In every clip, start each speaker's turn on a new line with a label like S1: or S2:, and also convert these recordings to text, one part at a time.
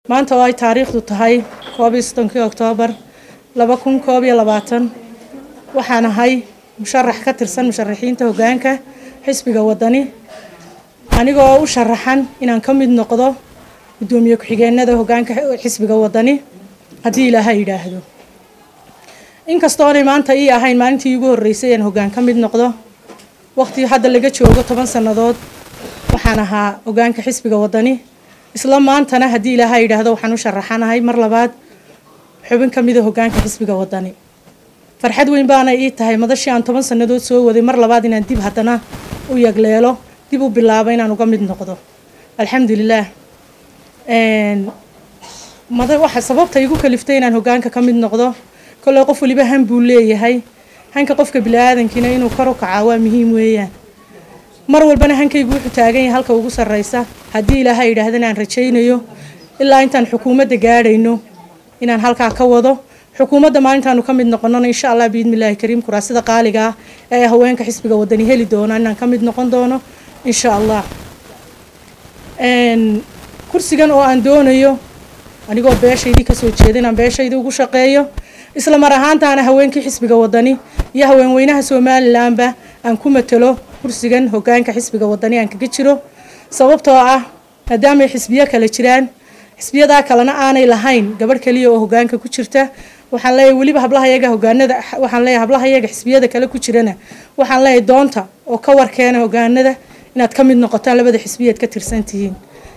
S1: maanta oo ay taariikhdu tahay koob iyo soddonkii oktoobar laba kun koob iyo labaatan waxaan ahay musharax ka tirsan musharaxiinta hoggaanka xisbiga waddani anigoo u sharaxan inaan ka mid noqdo guddoomiye ku-xigeenada hoggaanka xisbiga waddani haddii ilaaha yidhaahdo inkastoonay maanta ii ahayn maalintii iigu horreysay aan hoggaan ka mid noqdo waqti hadda laga joogo toban sannadood waxaan ahaa hoggaanka xisbiga waddani isla maantana haddii ilaaha yidhaahdo waxaan u sharaxanahay mar labaad xubin ka mida hoggaanka xisbiga waddani farxad weyn baana ii tahay madashii aan toban sannadood soo waday mar labaad inaan dib haddana u yagleelo dib u bilaabo inaan uga mid noqdo alxamdulilaah mada waxa sababta igu kaliftay inaan hoggaanka ka mid noqdo kolley qof waliba han buu leeyahay hanka qofka bini-aadankiina inuu kor u kacaa waa muhiim weeyaan mar walbana hankaygu wuxuu taagan yahay halka ugu sarreysa haddii ilaaha yidhaahdana aan rajaynayo ilaa intaan xukuumadda gaadhayno inaan halkaa ka wado xukuumadda maalintaanu ka mid noqonona insha allah biidnillaahi kariim kuraasida qaaliga ah ee haweenka xisbiga waddani heli doona inaan ka mid noqon doono insha allah kursigan oo aan doonayo anigoo beeshaydii kasoo jeeda inaan beeshaydii ugu shaqeeyo isla mar ahaantaana haweenkii xisbiga waddani iyo haweenweynaha somalilanba aan ku matalo kursigan hoggaanka xisbiga waddani aan kaga jiro sababtoo ah maadaamay xisbiyo kale jiraan xisbiyadaa kalena aanay lahayn gabadh kaliya oo hoggaanka ku jirta waxaan leeyahay weliba hablahayaga hogaanada waxaan leeyahay hablahayaga xisbiyada kale ku jirana waxaan leeyahay doonta oo ka warkeena hogaanada inaad ka mid noqotaan labada xisbiyaad ka tirsan tihiin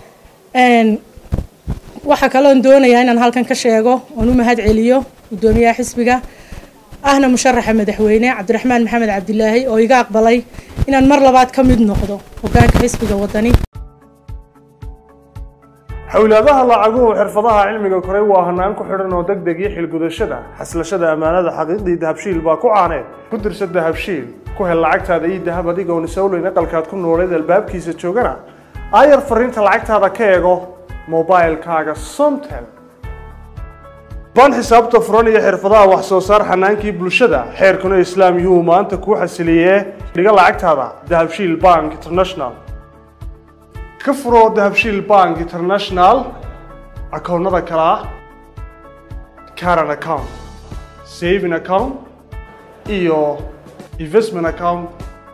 S1: waxaa kaloon doonayaa inaan halkan ka sheego oon u mahad celiyo guddoomiyaha xisbiga ahna musharaxa madaxweyne cabdiraxmaan maxamed cabdilaahi oo iga aqbalay inaan mar labaad ka mid noqdo hoggaanka xisbiga waddani
S2: xowlaadaha lacaguhu xirfadaha cilmiga koray waa hanaan ku xidhan oo deg deg iyo xilgudashada xaslashada ammaanada xaqiiqdii dahabshiil baa ku caaneed ku dirsa dahabshiil ku hel lacagtaada iyo dahab adigoon isowleyn aqalkaad ku nooleed albaabkiisa joogana aayar fariinta lacagtaada ka eego mobilkaaga somtel ban xisaabta furan iyo xirfadaha wax soo saar xanaankii bulshada xeerkuna islaam yuu maanta kuu xasiliyee dhiga lacagtaada dahabshiil bank international ka furo dahabshiil bank international akoonnada kale ah caran account saving account iyo investment account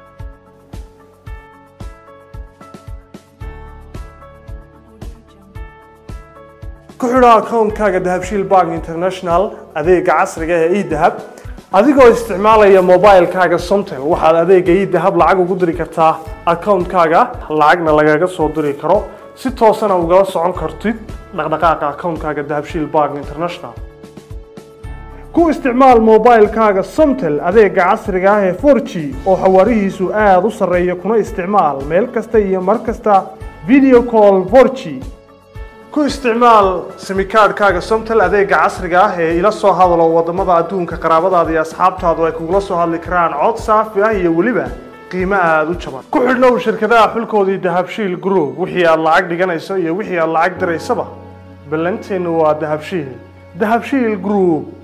S2: ku xidho akoonkaaga dahabshiil bank international adeega casriga ee edahab adigoo isticmaalaya mobilkaaga somtel waxaad adeega edahab lacag ugu diri kartaa akoonkaaga lacagna lagaga soo diri karo si toosana ugala socon kartid dhaqdhaqaaqa akoonkaaga dahabshiil bank international ku isticmaal mobilkaaga somtel adeega casriga ah ee 4g oo xawaarihiisu aada u sarreeya kuna isticmaal meel kasta iyo mar kasta video call 4g ku isticmaal simikaadhkaaga somtel adeega casriga ah ee ila soo hadalo wadamada adduunka qaraabadaada iyo asxaabtaadu ay kugula soo hadli karaan cod saafi ah iyo weliba qiimo aada u jaban ku xidhnow shirkadaha xulkoodii dahabshiil group wixii aad lacag dhiganayso iyo wixii aad lacag diraysaba ballanteennu waa dahabshiil dahabshiil group